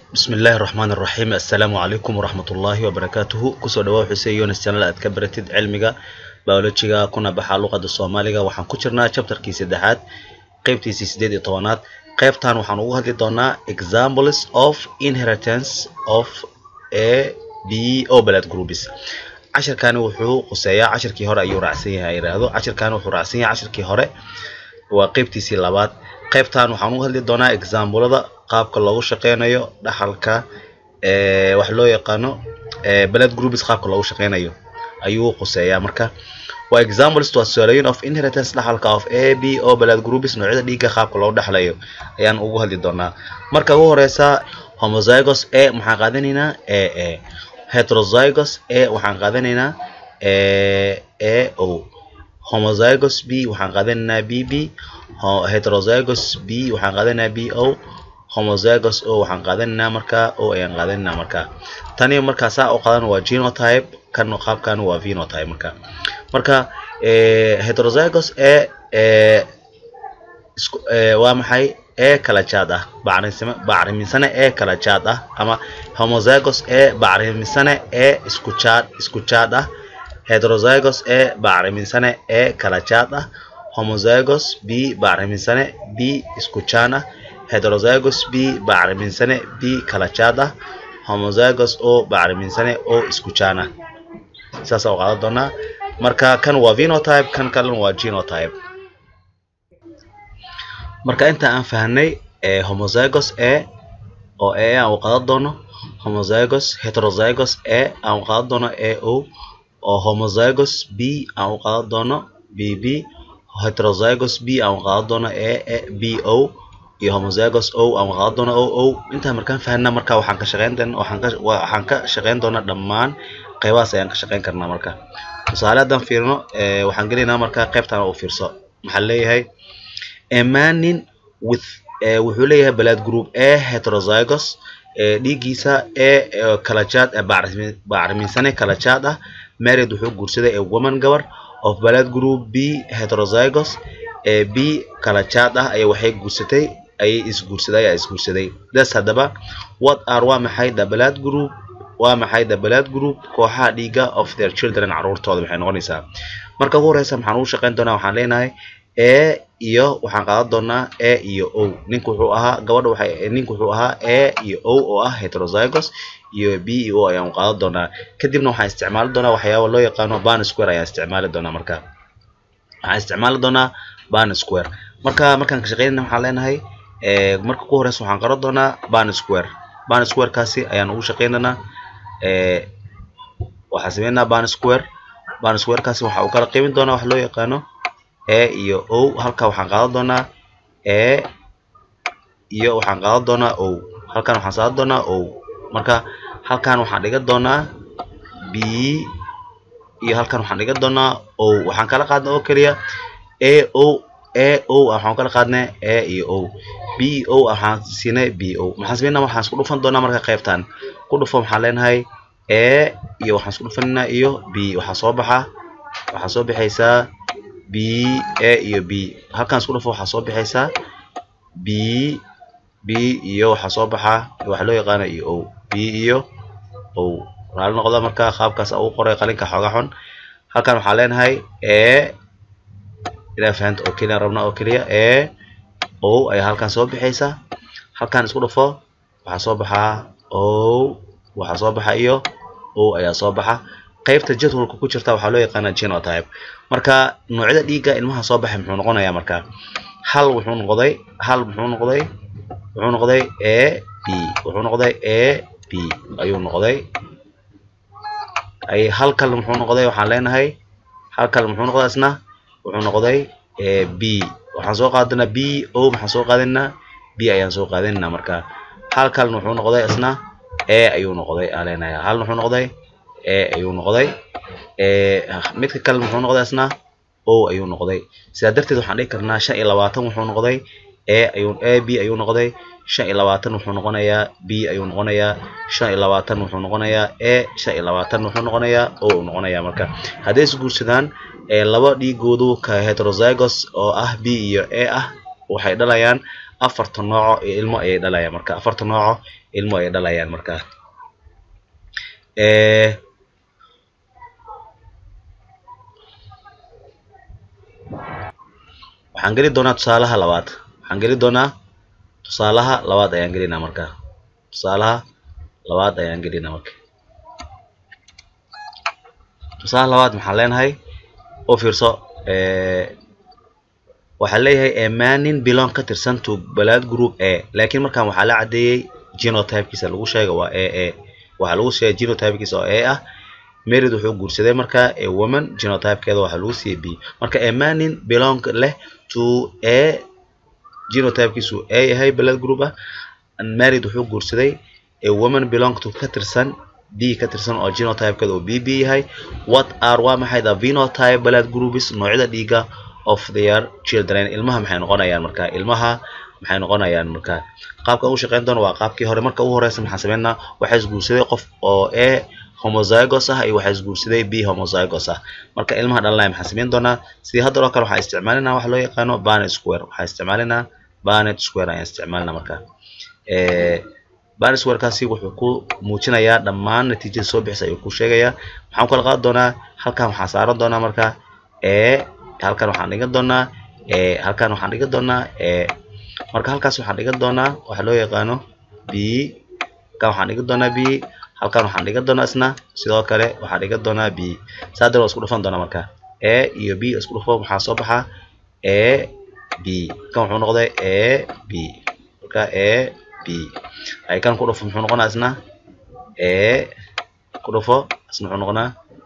bismi illaahi raxmaan iraxiim assalaamu calaykum waraxmatullaahi wabarakaatuhu kusoo dhawaa xuseen yonis channel aad ka baratid cilmiga biolojiga kuna baxa luqada soomaaliga waxaan ku jirnaa chapterkii saddexaad qeybtiisii sideed iyo tobanaad qeybtan waxaan ugu hadli doonaa examples of inheritance of a b o blood groups cashirkani wuxuu quseeyaa cashirkii hore ayuu raacsan yahay yiraahdo cashirkani wuxuu raacsan yahay cashirkii hore waa qeybtiisii labaad qeybtan waxaan ugu hadli doonaa examplada qaabka loogu shaqeynayo dhaxalka wax loo yaqaano blood groups qaabka loogu shaqeynayo ayuu quseeyaa marka waa examples waa tusaalooyin of inheritance dhaxalka of a b o blood groups noocyada dhiigga qaabka loogu dhaxlayo ayaan ugu hadli doonaa marka ugu horeysa homozygous a maxaan qaadanaynaa a a heterozygous a waxaan qaadanaynaa a o homozygous b waxaan qaadanaynaa b b heterozygous b waxaan qaadanaynaa b o homozygous o waxaan qaadanaynaa markaa o ayaan qaadanaynaa markaa tani markaa saa u qadan waa genotype kan qaabkan waa phenotype marka marka heterozygous e waa maxay e kala jaad ah bacrimisane e kala jaad ah ama homozygous e bacrimisane e isku jaad isku jaad ah heterozygous e bacrimisane e kala jaad ah homozygous b bacrimisane b isku jaan ah heterozygous b bacriminsane b kala jaad ah homozygous o bacriminsane o isku jaan ah saasa u qaadan doonaa marka kan waa phenotype kan kalena waa genotype marka inta aan fahnay homozygous a oo a aan u qaadan doono homozygous heterozygous a aan u qaadan doono a o oo homozygous b aan u qaadan doono b b heterozygous b aan u qaadan doono a b o iyo homozygous o aan qaadan doona o o intaa markaan fahna marka waxaan ka shaqeyn doona waxaan ka waxaan ka shaqeyn doonaa dhammaan qaybahaas ayaan ka shaqeyn karnaa marka tusaale haddaan fiirino waxaan gelaynaa marka qaybtan u fiirso maxaa leeyahay emanin with wuxuu leeyahay blood group a heterozygous dhiiggiisa e kala jaad bacriminsane kala jaad ah married wuxuu guursaday a woman gabar of blood group b heterozygous b kala jaad ah ayaa waxay guursatay ayay isguursaday ayaa isguursaday das haddaba what are waa maxay the blood group waa maxay the blood group kooxaha dhiiga of their children caruurtooda maxay noqonaysaa marka ugu horeysa maxaan ugu shaqeyn doonaa waxaan leenahay a iyo waxaan qaadan doonaa a iyo o ninka wuxuu ahaa gabadha waxay ninka wuxuu ahaa a iyo o oo ah heterozygous iyo b iyo o ayaan qaadan doonaa kadibna waxaan isticmaali doonaa waxyaaba loo yaqaano ban square ayaan isticmaali doonaa marka waxaan isticmaali doonaa ban square marka markaan ka shaqeynayna waxaan leenahay marka ku horeysa waxaan qaran doonaa ban square ban square kaasi ayaan ugu shaqeyn doonaa waxaan sameynaa ban square ban square kaasi waxa uu kala qiimin doonaa wax loo yaqaano a iyo o halka waxaan qaadan doonaa a iyo waxaan qaadan doonaa o halkan waxaan saaran doonaa o marka halkan waxaan dhigan doonaa b iyo halkan waxaan dhigan doonaa o waxaan kala qaadnay oo keliya a o a o waxaan kala qaadnay a iyo o b o waxaan siinay b o maxaan sameynaa waxaan isku dhufan doonaa marka qaybtan ku dhufo waxaan leenahay a iyo waxaan isku dhufanaynaa iyo b waxaa soo baxa waxaa soo bixaysaa b a iyo b halkan isku dhufo waxaa soo bixaysaa b b iyo waxaa soo baxa waxa loo yaqaana iyo o b iyo o raali noqda marka qaabkaas ugu qoray qalinka xooga xun halkan waxaan leenahay a ilaa fahanta oo keliya rabna oo keliya a o ayaa halkan soo bixaysa halkan isku dhufo waxaa soo baxaa o waxaa soo baxa iyo o ayaa soo baxa qaybta jadwalka ku jirta waxaa loo yaqaana genotype marka noocyada dhiigga ilmaha soo baxay muxuu noqonayaa marka hal wuxuu noqday hal muxuu noqday wuxuu noqday a b wuxuu noqday a b ayuu noqday ay hal kale muxuu noqday waxaan leenahay hal kale muxuu noqday isna wuxuu noqday b waxaan soo qaadanaa b o maxaan soo qaadanaynaa b ayaan soo qaadanaynaa marka hal kalena wuxuu noqday isna a ayuu noqday aan leenahay hal wuxuu noqday a ayuu noqday midka kale muxuu noqday isna o ayuu noqday sidaa darteed waxaan dhihi karnaa shan iyo labaatan wuxuu noqday a ayuu a b ayuu noqday shan iyo labaatan wuxuu noqonayaa b ayuu noqonayaa shan iyo labaatan wuxuu noqonayaa a shan iyo labaatan wuxuu noqonayaa o uu noqonayaa marka hadday isguursadaan laba dhiigoodu ka heterozygous oo ah b iyo a ah waxay dhalayaan afarta nooco ee ilmo ayay dhalayaan marka afarta nooco ilmo ayay dhalayaan marka waxaan geli doonaa tusaalaha labaad waxaan geli doonaa tusaalaha labaad ayaan gelinaa marka tusaalaha labaad ayaan gelinaa marka tusaalaha labaad maxaan leenahay u fiirso waxaa leeyahay emanin belong ka tirsan to balad group a laakiin markaan waxaa la cadeeyey genotypekiisa lagu sheega waa a a waxaa lagu sheegay genotypekiisa oo a ah merid wuxuu guursaday marka a woman genotypekeeda waxaa lagu siiyey b marka emanin belong leh to a genotypekiisu a yahay balad group ah merid wuxuu guursaday a woman belong to ka tirsan b ka tirsan oo genotypekeeda oo b b yahay what are waa maxay the phenotype balad groups noocyada dhiiga of their children ilmaha maxay noqonayaan marka ilmaha maxay noqonayaan marka qaabka u shaqeyn doona waa qaabkii hore marka ugu horeysa maxaan sameynaa waxaa isguursaday qof oo a homozygos ah iyo waxaa isguursaday b homozygos ah marka ilmaha dhalanaya maxaan sameyn doonaa sidii hadda oo kale waxaa isticmaalinaa waxa loo yaqaano banet square waxaa isticmaalinaa banet square ayaan isticmaalinaa marka banet squarekaasi wuxuu ku muujinayaa dhammaan natiijada soo bixisa ayuu ku sheegayaa maxaan kala qaadi doonaa halkan waxaa saaran doonaa marka a halkan waxaan dhigan doonaa halkan waxaan dhigan doonaa marka halkaas waxaan dhigan doonaa waxa loo yaqaano b halkan waxaan dhigan doonaa b halkan waxaan dhigan doonaa isna sidoo kale waxaan dhigan doonaa b saa darteed waa isku dhufan doonaa marka a iyo b isku dhufo maxaa soo baxa a b kan wuxuu noqday a b marka a b ay kan ku dhufo muxuu noqonaa isna a ku dhufo isna wuxuu noqonaa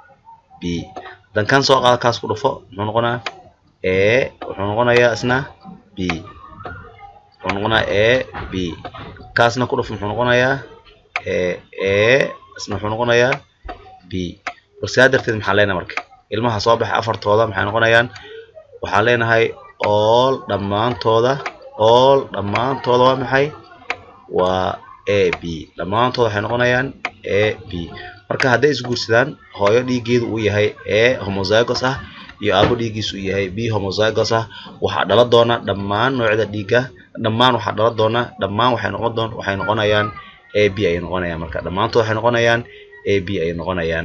b dan kan soo qaada kaas ku dhufo muxuu noqonaa a wuxuu noqonayaa isna b wuxuu noqonaa a b kaasna ku dhufo muxuu noqonayaa a a isna wuxuu noqonayaa b balsidaa darteed maxaan leenahay marka ilmaha soo baxay afartooda maxay noqonayaan waxaan leenahay all dhammaantooda all dhammaantooda waa maxay waa a b dhammaantooda waxay noqonayaan a b marka hadday isguursadaan hooyo dhiiggeedu uu yahay a homozygos ah iyo aabo dhiiggiisu uu yahay b homozygos ah waxaa dhala doona dhammaan noocyada dhiigga dhammaan waxaa dhala doona dhammaan waxay noqon doon waxay noqonayaan a b ayay noqonayaan marka dhammaantood waxay noqonayaan a b ayay noqonayaan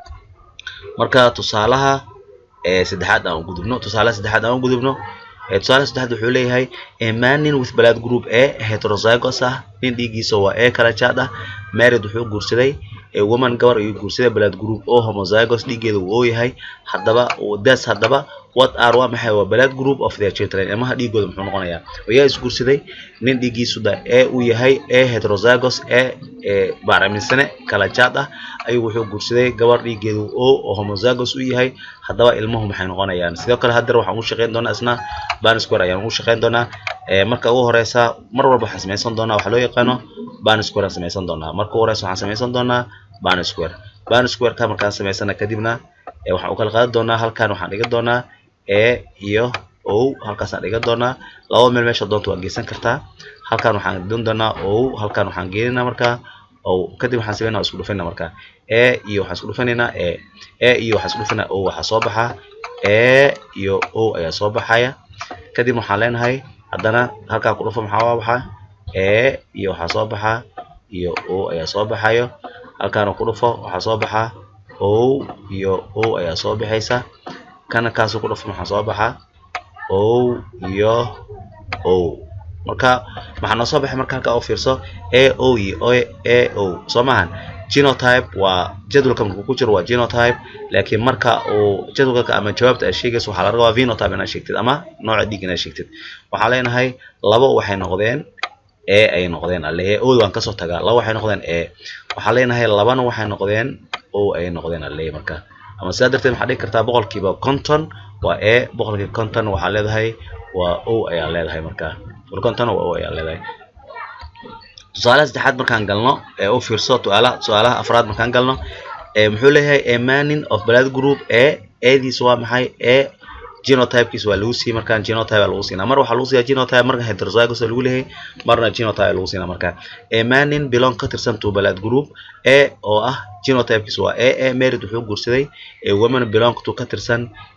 marka tusaalaha saddexaad aan u gudubno tusaalaha saddexaad aan u gudubno tusaalaha saddexaad wuxuu leeyahay manin with blood group a heterozygos ah nin dhiiggiisa waa a kala jaad ah married wuxuu guursaday woman gabar ayuu guursaday blood group oo homozygos dhiiggeeda uu yahay haddaba das haddaba what are waa maxay waa blood group of their children ilmaha dhiigooda muxuu noqonayaa ayaa isguursaday nin dhiiggiisu da a uu yahay a heterozygos a baaraminsane kala jaad ah ayuu wuxuu guursaday gabar dhiiggeedu o oo homozygos u yahay haddaba ilmuhu maxay noqonayaan sidoo kale haddar waxaan u shaqeyn doonaa isna banisquare ayaan ugu shaqeyn doonaa marka ugu horeysa mar walba waxaan samaysan doonaa waxaa loo yaqaano banisquare aan samaysan doonaa marka ugu horeysa waxaan samaysan doonaa banisquare banisquareka markaan samaysana kadibna waxaan u kala qaadi doonaa halkan waxaan dhigan doonaa a iyo o halkaasaan dhigan doonaa laba meel meesha doonta waa geysan kartaa halkan waxaan dhigan doonaa o halkan waxaan geeninaa markaa o kadib waxaan sameynaa isku dhufanaa markaa a iyo waxaan isku dhufanaynaa a a iyo waxaan isku dhufanaa o waxaa soo baxaa a iyo o ayaa soo baxaya kadib waxaan leenahay haddana halkaa ku dhufo maxaa waa baxaa a iyo waxaa soo baxaa iyo o ayaa soo baxayo halkaana ku dhufo waxaa soo baxaa o iyo o ayaa soo baxaysa kana kaasu ku dhufo maxaa soo baxaa o iyo o marka maxaa noo soo baxay marka halkaa u fiirso a o iyo a o soo maahan genotype waa jadwalka markuu ku jiro waa genotype laakiin marka uu jadwalka ama jawaabta aad sheegayso waxaa laga rabaa phenotype inaad sheegtid ama nooca dhiig inaad sheegtid waxaan leenahay labo waxay noqdeen a ay noqdeen alle ood waan kasoo tagaa laba waxay noqdeen a waxaan leenahay labana waxay noqdeen o ay noqdeen alle marka ama sidaa darteed waxaa dhigi kartaa boqolkiiba conton waa a boqolkiiba conton waxaa leedahay waa o ayaa leedahay marka conton waa o ayaa leedahay tusaalaha saddexaad markaan galno ee u fiirso tuaalaha su-aalaha afraad markaan galno muxuu leeyahay a manin of blood group a adiis waa maxay a genotypekiis waa lagu siiyey markaan genotype lagu siinaa mar waxaa lagu siiyaa genotype marka heterozygos lagu leeyahay marna genotype lagu siinaa marka a manin belong ka tirsan to blood group a oo ah genotypekiis waa a a merid wuxuu guursaday a woman belong to ka tirsan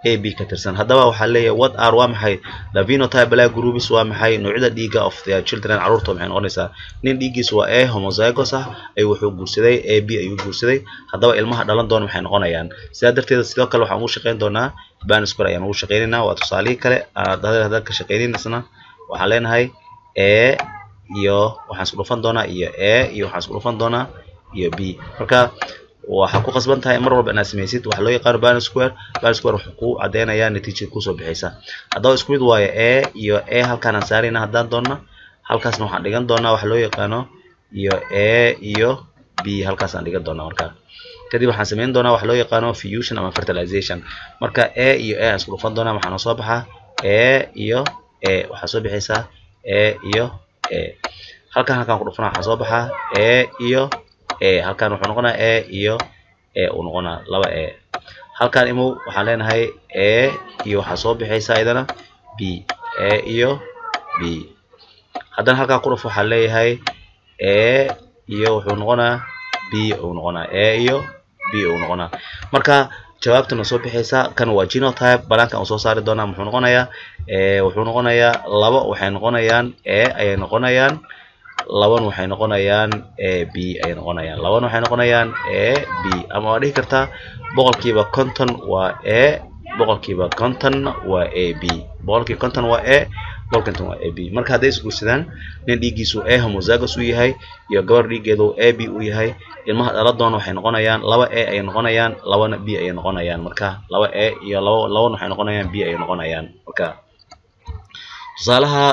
a b ka tirsan haddaba waxaa leeyahay what are waa maxay the phenotype black groups waa maxay noocyada dhiigga of their children carruurta maxay noqonaysaa nin dhiiggiisu waa a homozygous ah ayuu wuxuu guursaday a b ayuu guursaday haddaba ilmaha dhalan doona maxay noqonayaan sidaa darteeda sidoo kale waxaan ugu shaqayn doonaa baniscore ayaan ugu shaqaynaynaa waa tusaalihii kale haddaan ka shaqaynin isna waxaan leenahay a iyo waxaan isku dhufan doonaa iyo a iyo waxaan isku dhufan doonaa iyo b marka waxaa ku qasban tahay mar walba inaad samaysid waxa loo yaqaano ban square ban square wuxuu ku cadeynayaa natiijada kusoo bixaysa haddaba isku mid waayo a iyo a halkaan aan saarayna haddaan doonna halkaasna waxaan dhigan doonaa waxa loo yaqaano iyo a iyo b halkaas aan dhigan doonaa markaa kadib waxaan samayn doonaa waxa loo yaqaano fusion ama fertilization marka a iyo a aan isku dhufan doonaa waxaana soo baxaa a iyo a waxaa soo bixaysaa a iyo a halkaan halkaan ku dhufana waxaa soo baxaa a iyo a halkaan wuxuu noqonaa a iyo a uu noqonaa laba a halkaan imow waxaan leenahay a iyo waxaa soo bixaysa idana b a iyo b haddana halkaan ku dhufo waxaan leeyahay a iyo wuxuu noqonaa b uu noqonaa a iyo b uu noqonaa marka jawaabtana soo bixaysa kan waa genotype banaankan uu soo saari doonaa muxuu noqonayaa wuxuu noqonayaa laba waxay noqonayaan a ayay noqonayaan laban waxay noqonayaan a b ayay noqonayaan laban waxay noqonayaan a b ama waa dhihi kartaa boqolkiiba konton waa a boqolkiiba kontonna waa a b boqolkiiba konton waa a boqolkinton waa a b marka hadday isguursadaan nin dhiiggiisu a homozygous uu yahay iyo gabar dhiiggeedu a b uu yahay ilmaha dhaladoona waxay noqonayaan laba a ayay noqonayaan labana b ayay noqonayaan marka laba a iyo laba laban waxay noqonayaan b ayay noqonayaan marka tusaalaha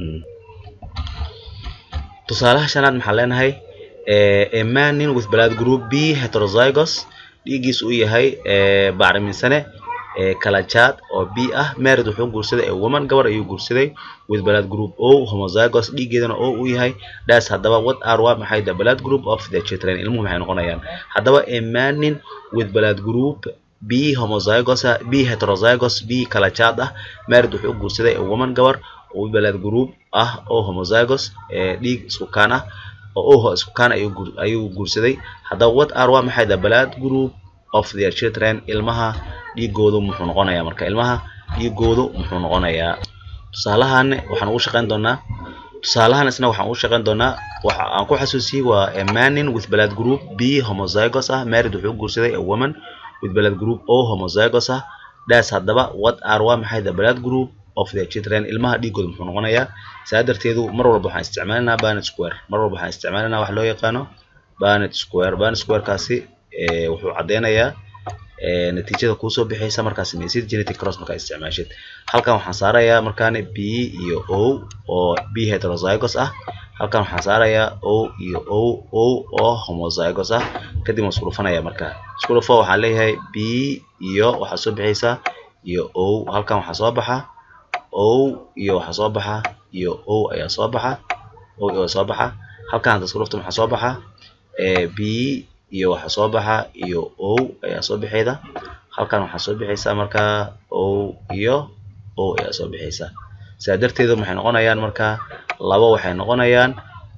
tusaalaha shanaad maxaa leenahay a man nin with blood group b heterozygous dhiiggiis uu yahay bacriminsane kalajaad oo b ah married wuxuu guursaday a woman gabar ayuu guursaday with blood group o homozygous dhiiggeedana o uu yahay das haddaba what are waa maxay the blood group of the children ilmuhu maxay noqonayaan haddaba a man nin with blood group b homozygous b heterozygous b kalajaad ah married wuxuu guursaday a woman gabar oo blood group ah oo homozygous dhiig isku kaan ah oo oho isku kaan ayuu guursaday haddaba what are waa maxay the blood group of their children ilmaha dhiigoodu muxuu noqonayaa marka ilmaha dhiigoodu muxuu noqonayaa tusaalahan waxaan ugu shaqayn doonaa tusaalahan isna waxaan ugu shaqayn doonaa waxa aan ku xasuusiyey waa a manin with blood group b homozygous ah married wuxuu guursaday a woman with blood group o homozygous ah das haddaba what are waa maxay the blood group of their children ilmaha dhiigooda muxuu noqonayaa saa darteedu mar walba waxaan isticmaalinaa banet square mar walba waxaan isticmaalinaa wax loo yaqaano banet square banet squarekaasi wuxuu caddeynayaa natiijada kuusoo bixaysa markaa samaysid genetic cross markaa isticmaashid halkan waxaan saarayaa markaani b iyo o oo b heterozygous ah halkan waxaan saarayaa o iyo o o oo homozygous ah kadib waan isku dhufanaya markaa isku dhufo waxaan leeyahay b iyo waxaa soo bixaysa iyo o halkan waxaa soo baxa o iyo waxaa soo baxa iyo o ayaa soo baxa o ayaa soo baxa halkan hadda isku dhufto maxaa soo baxa b iyo waxaa soo baxa iyo o ayaa soo bixayda halkan waxaa soo bixaysa markaa o iyo o ayaa soo bixaysa sidaa darteedu maxay noqonayaan markaa laba waxay noqonayaan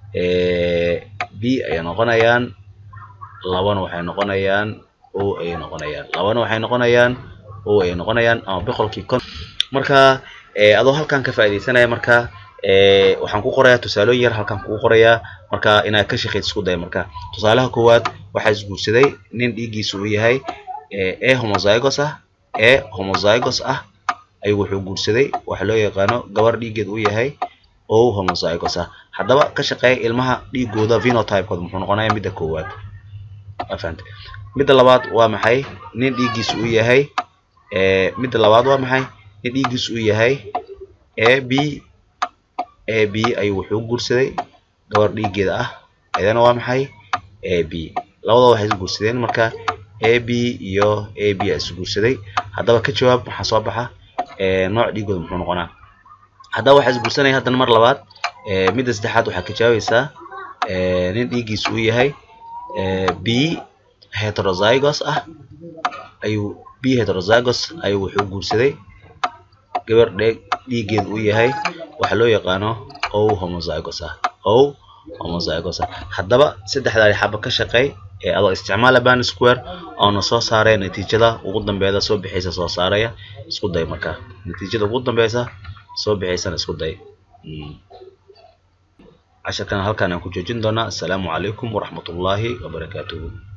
b ayay noqonayaan labana waxay noqonayaan o ayay noqonayaan labana waxay noqonayaan o ayay noqonayaan ama boqolkii kon marka adoo halkan ka faaidaysanaya marka waxaan ku qorayaa tusaalooyin yar halkan kugu qorayaa marka inaad ka shaqeyd isku day marka tusaalaha koowaad waxaa isguursaday nin dhiiggiisu uu yahay a homozygous ah a homozygous ah ayuu wuxuu guursaday waxa loo yaqaano gabar dhiiggeed uu yahay o homozygous ah haddaba ka shaqeeya ilmaha dhiigooda phenotypekooda muxuu noqonaya midda koowaad afahante midda labaad waa maxay nin dhiiggiisu uu yahay midda labaad waa maxay nin dhiiggiisu uu yahay a b a b ayuu wuxuu guursaday gabar dhiiggeeda ah ayadana waa maxay a b labadaba waxay isguursadeen marka a b iyo a b a isguursaday haddaba ka jawaab waxaa soo baxa nooc dhiigooda muxuu noqonaa haddaba waxaa isguursanaya haddana mar labaad midda saddexaad waxaa ka jawaabaysaa nin dhiiggiisu uu yahay b heterozygous ah ayuu b heterozygous ayuu wuxuu guursaday gabar dhiiggeedu uu yahay waxa loo yaqaano o homozygous ah o homozygous ah haddaba saddexdaadi xaba ka shaqeey ee adoo isticmaala ban square oona soo saaraya natiijada ugu dambeeda soo bixaysa soo saaraya isku day markaa natiijada ugu dambeysa soo bixaysana isku day casharkan halkaan aan ku joojin doonaa assalaamu calaykum waraxmatullaahi wabarakaatuhu